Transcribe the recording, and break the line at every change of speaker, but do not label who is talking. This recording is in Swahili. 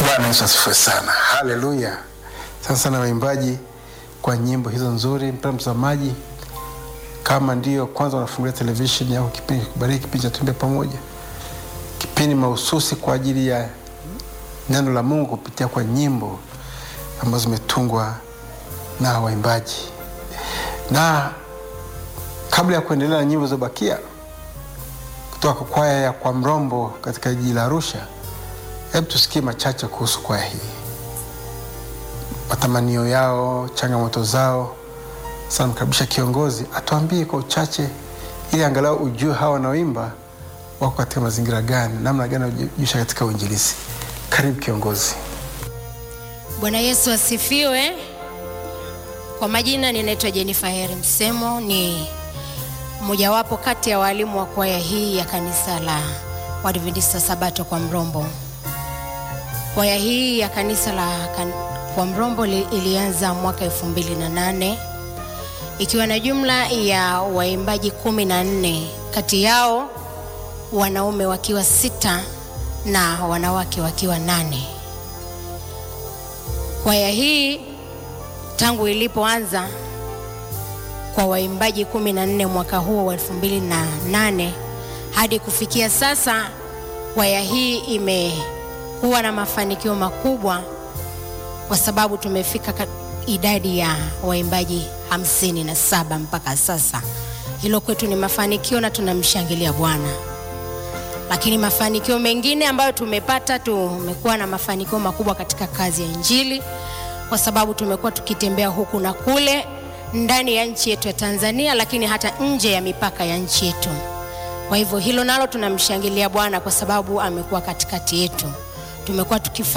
Bwana Yesu asifiwe sana, haleluya. Sana sana waimbaji kwa nyimbo hizo nzuri. Mpendwa mtazamaji, kama ndio kwanza unafungulia televisheni yako, kipindi kubariki kipindi cha Tuimbe Pamoja, kipindi mahususi kwa ajili ya neno la Mungu kupitia kwa nyimbo ambazo zimetungwa na waimbaji. Na kabla ya kuendelea na nyimbo zilizobakia kutoka kwa kwaya ya kwa Mrombo katika jiji la Arusha, hebu tusikie machache kuhusu kwaya hii, matamanio yao, changamoto zao. Sasa mkaribisha kiongozi atuambie kwa uchache, ili angalau ujue hawa wanaoimba wako katika mazingira gani, namna gani wajisha katika uinjilisi. Karibu kiongozi.
Bwana Yesu asifiwe. Kwa majina ninaitwa Jennifer Heri Msemo, ni mojawapo kati ya walimu wa kwaya hii ya kanisa la Waadventista Sabato kwa Mrombo. Kwaya hii ya kanisa la kan, kwa Mrombo li, ilianza mwaka elfu mbili na nane ikiwa na jumla ya waimbaji kumi na nne, kati yao wanaume wakiwa sita na wanawake wakiwa nane. Kwaya hii tangu ilipoanza kwa waimbaji kumi na nne mwaka huo wa elfu mbili na nane hadi kufikia sasa, kwaya hii imekuwa na mafanikio makubwa kwa sababu tumefika idadi ya waimbaji hamsini na saba mpaka sasa. Hilo kwetu ni mafanikio na tunamshangilia Bwana. Lakini mafanikio mengine ambayo tumepata, tumekuwa na mafanikio makubwa katika kazi ya Injili kwa sababu tumekuwa tukitembea huku na kule ndani ya nchi yetu ya Tanzania, lakini hata nje ya mipaka ya nchi yetu. Kwa hivyo hilo nalo tunamshangilia Bwana kwa sababu amekuwa katikati yetu. Tumekuwa tukifanya